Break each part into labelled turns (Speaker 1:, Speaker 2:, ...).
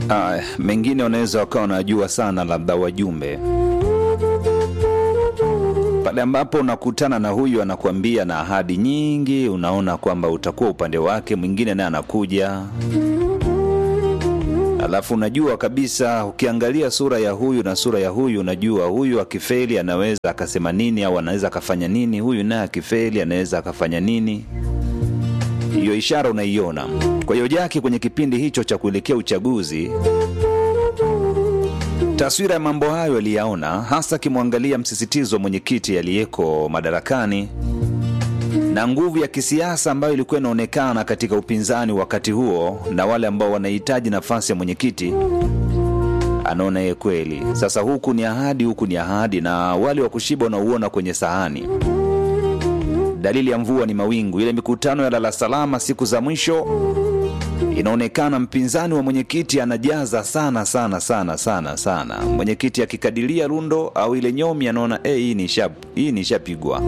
Speaker 1: Aya, mengine wanaweza wakawa wanajua sana, labda wajumbe pale ambapo unakutana na huyu anakuambia na ahadi nyingi, unaona kwamba utakuwa upande wake, mwingine naye anakuja, alafu unajua kabisa, ukiangalia sura ya huyu na sura ya huyu, unajua huyu akifeli anaweza akasema nini au anaweza akafanya nini, huyu naye akifeli anaweza akafanya nini. Hiyo ishara unaiona. Kwa hiyo Jaki kwenye kipindi hicho cha kuelekea uchaguzi taswira ya mambo hayo aliyaona, hasa akimwangalia msisitizo wa mwenyekiti aliyeko madarakani na nguvu ya kisiasa ambayo ilikuwa inaonekana katika upinzani wakati huo na wale ambao wanahitaji nafasi ya mwenyekiti. Anaona ye kweli sasa, huku ni ahadi, huku ni ahadi, na wale wa kushiba unauona kwenye sahani. Dalili ya mvua ni mawingu. Ile mikutano ya lala salama siku za mwisho inaonekana mpinzani wa mwenyekiti anajaza sana sana sana sana sana. Mwenyekiti akikadilia rundo au ile nyomi anaona eh, hii ni shap, hii ni shapigwa.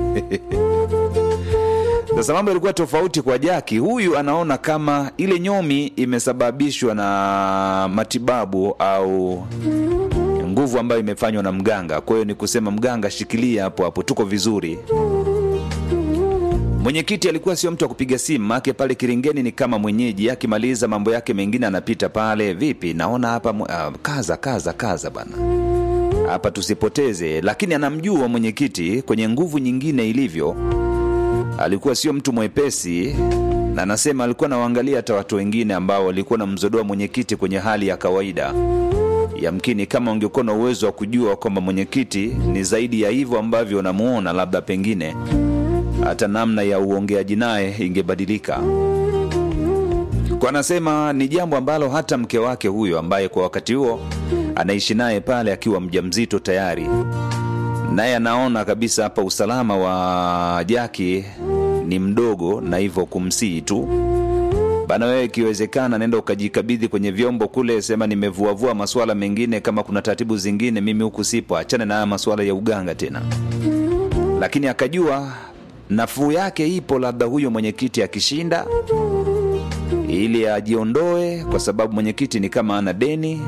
Speaker 1: Sasa mambo yalikuwa tofauti kwa Jaki. Huyu anaona kama ile nyomi imesababishwa na matibabu au nguvu ambayo imefanywa na mganga. Kwa hiyo ni kusema mganga, shikilia hapo hapo, tuko vizuri. Mwenyekiti alikuwa sio mtu wa kupiga simu, maake pale Kiringeni ni kama mwenyeji, akimaliza mambo yake mengine anapita pale, vipi, naona hapa uh, kaza kaza kaza bana, hapa tusipoteze. Lakini anamjua mwenyekiti kwenye nguvu nyingine ilivyo, alikuwa sio mtu mwepesi, na anasema alikuwa nawaangalia hata watu wengine ambao walikuwa na mzodoa mwenyekiti kwenye hali ya kawaida. Yamkini kama ungekuwa na uwezo wa kujua kwamba mwenyekiti ni zaidi ya hivyo ambavyo unamuona, labda pengine hata namna ya uongeaji naye ingebadilika. Kwa anasema ni jambo ambalo hata mke wake huyo ambaye kwa wakati huo anaishi naye pale akiwa mjamzito tayari, naye anaona kabisa hapa usalama wa Jaki ni mdogo, na hivyo kumsihi tu bana, wewe ikiwezekana, nenda ukajikabidhi kwenye vyombo kule, sema nimevuavua masuala mengine, kama kuna taratibu zingine, mimi huku sipo, achane na haya masuala ya uganga tena. Lakini akajua nafuu yake ipo, labda huyo mwenyekiti akishinda, ili ajiondoe, kwa sababu mwenyekiti ni kama ana deni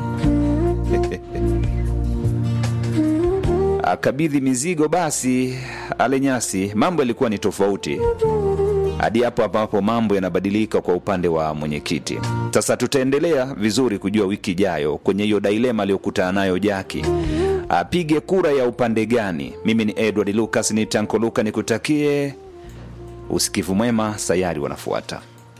Speaker 1: akabidhi mizigo, basi ale nyasi. Mambo yalikuwa ni tofauti hadi hapo ambapo mambo yanabadilika kwa upande wa mwenyekiti. Sasa tutaendelea vizuri kujua wiki ijayo kwenye hiyo dilema aliyokutana nayo Jaki apige kura ya upande gani. Mimi ni Edward Lucas, ni Tanko Luka, nikutakie usikivu mwema. Sayari wanafuata.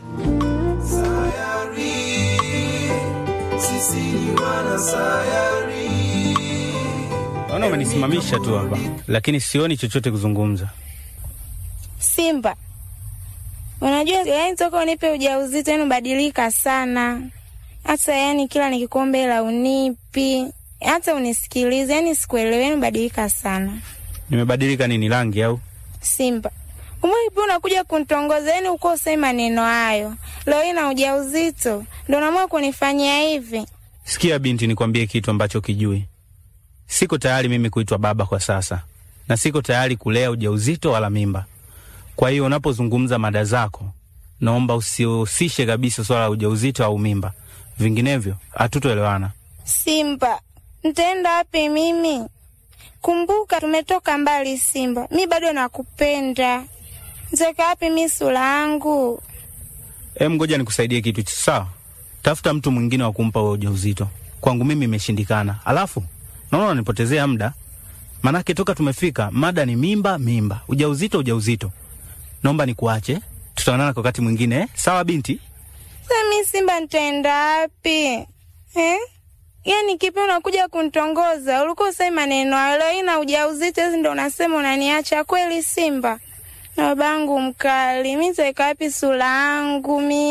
Speaker 2: Sayari, sisi ni wana sayari.
Speaker 3: Naona umenisimamisha tu hapa, lakini sioni chochote kuzungumza.
Speaker 4: Simba, unajua yani toka unipe ujauzito yani ubadilika sana, hata yani kila nikikombe hela unipi, hata unisikilize, yani sikuelewi, yani ubadilika sana.
Speaker 3: Nimebadilika nini, rangi au?
Speaker 4: Simba, umeipi unakuja kuntongoza, yani uko usemi maneno hayo, leo hii na ujauzito ndo naamua kunifanyia hivi.
Speaker 3: Sikia binti, nikwambie kitu ambacho kijui. Siko tayari mimi kuitwa baba kwa sasa, na siko tayari kulea ujauzito wala mimba. Kwa hiyo unapozungumza mada zako, naomba usihusishe kabisa swala la ujauzito au mimba, vinginevyo hatutoelewana.
Speaker 4: Simba, ntaenda wapi mimi? Kumbuka tumetoka mbali Simba, mi bado nakupenda. Nitaweka wapi mi sura yangu?
Speaker 3: Em, ngoja nikusaidie kitu sawa. Tafuta mtu mwingine wa kumpa wewe ujauzito. Kwangu mimi imeshindikana. Alafu naona unanipotezea muda, manake toka tumefika mada ni mimba, mimba, ujauzito, ujauzito. Naomba nikuache, tutaonana kwa wakati mwingine eh? Sawa binti?
Speaker 4: Sasa mi Simba nitaenda wapi eh? Yaani kipi unakuja kuntongoza? Ulikuwa usemi maneno hayo, leo hii na ujauzito hizi ndo unasema unaniacha kweli Simba? Na babangu mkali, mi nitaweka wapi sura yangu mi